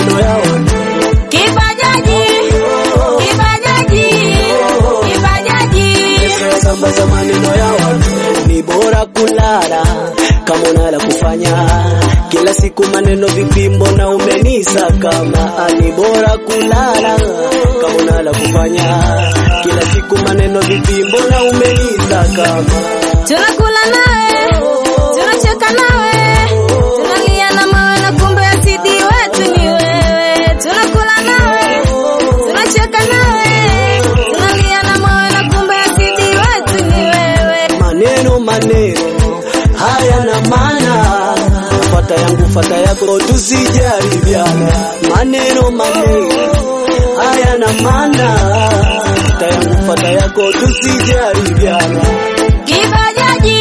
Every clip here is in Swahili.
maneno ya watu. Kibajaji, kibajaji, kibajaji. Sambaza maneno ya watu, ni bora kulala kama unala kufanya kila siku maneno vipimbo na umenisa kama ni bora kulala kama unala kufanya kila siku maneno vipimbo na umenisa kama Tunakula nawe, tunacheka nawe, tunalia na mawe na kumbe asidi wetu ni wewe. Tunakula nawe, tunacheka nawe, tunalia na mawe na kumbe asidi wetu ni wewe. maneno maneno haya na maana fata yangu fata yako tusijaribiana maneno maneno haya na maana fata yangu fata yako tusijaribiana Kibajaji,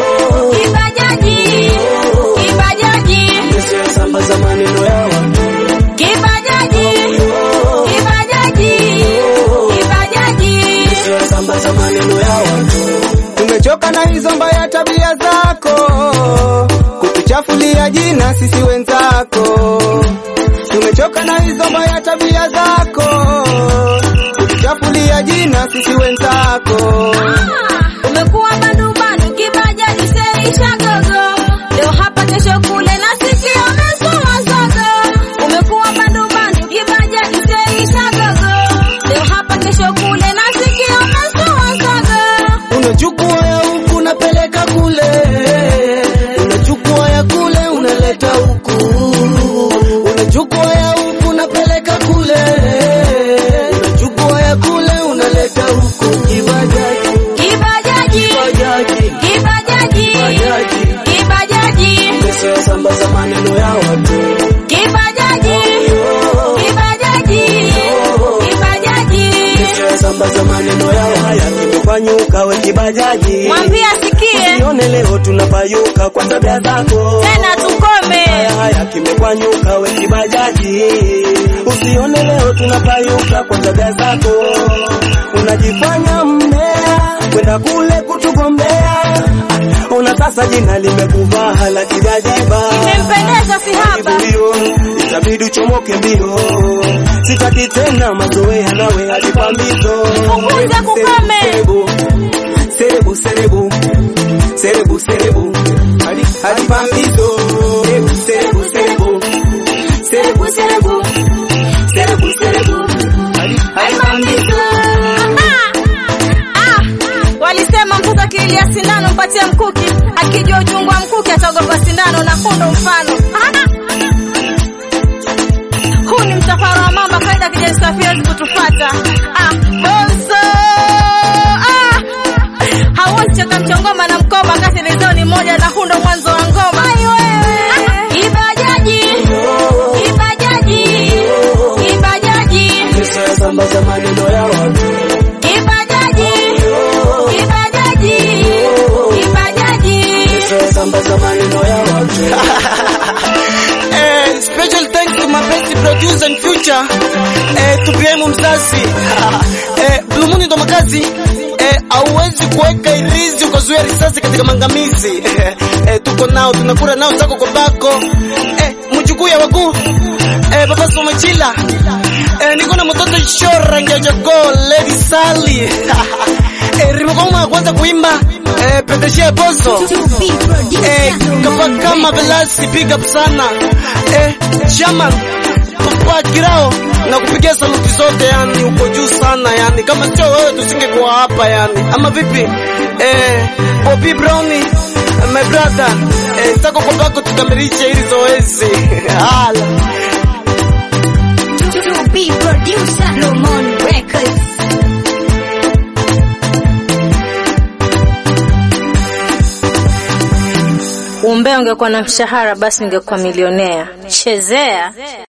kibajaji, kibajaji, sambaza maneno ya watu kibajaji, kibajaji, kibajaji. sambaza maneno ya watu Tumechoka na hizo mbaya tabia zako, kutuchafulia jina sisi wenzako. Tumechoka na hizo mbaya tabia zako, kutuchafulia jina sisi wenzako. Umekuwa bandu bandu kibajaji seisha gogo leo hapa kesho kule nasikia umesoma zogo umekuwa bandu bandu kibajaji seisha gogo leo hapa kesho kule nasikia umesoma zogo unachukua ya huku unapeleka kule, unachukua ya kule unaleta huku, unachukua ya huku unapeleka kule, unachukua ya kule unaleta huku. Kibajaji, kibajaji kibajaji, kibajaji kibajaji, kibajaji pesa sambaza maneno ya watu. kibajaji kibajaji kibajaji Pesa sambaza maneno ya haya, kimefanyuka we kibajaji, mwambie asikie sione leo tunapayuka kwa tabia zako tena tukome haya haya kimekwanyuka we kibajaji, usione leo tunapayuka kwa tabia zako, unajifanya mbea kwenda kule kutugombea, una sasa jina limekuvaa la kijajiba imempendeza si haba mbio, itabidi uchomoke mbio, sitaki tena mazoea nawe hadi pambizo. Punguza kukome. Serebu, serebu, serebu, serebu, serebu, hadi hadi pambizo. Serebu, serebu, serebu, serebu, serebu, serebu, hadi hadi pambizo. Ah, walisema mkuki akilia sindano mpatie mkuki, akijua uchungu wa mkuki ataogopa sindano na hundo mfano. Ah, huu ni msafara wa mamba, kaida kijani safi hawezi kutufata. Ah, bonzo ah, hauwezi cheka mchongoma na mkoba kati lizoni moja na hundo mwanzo wa ngoma. Ah, Kibajaji, kibajaji, kibajaji. Pesa sambaza maneno ya watu. Kibajaji, kibajaji, kibajaji. Pesa sambaza maneno ya watu. Eh, special thanks to my best producer and future eh, tupiemu mzazi eh, Blue Moon ndo makazi eh, hauwezi kuweka irizi ukazuia risasi katika mangamizi eh, tuko nao tunakura nao sako kwa bako eh, mjukuu ya wakuu eh, baba Somachila eh, niko na mtoto shora ngejogo Lady Sally eh, rimekoma ya kwanza kuimba eh, peteshia boso Eh, kama kama Velasi big up sana eh, Shaman Papa Kirao na kupigia saluti zote yani, uko juu sana yani, kama sio wewe tusingekuwa hapa yani, ama vipi? Eh, Bobby Brownie my brother eh, tako kwa bako tukamilishe hili zoezi hala To be producer, Lomon Records. Umbea ungekuwa na mshahara basi ungekuwa milionea. Chezea.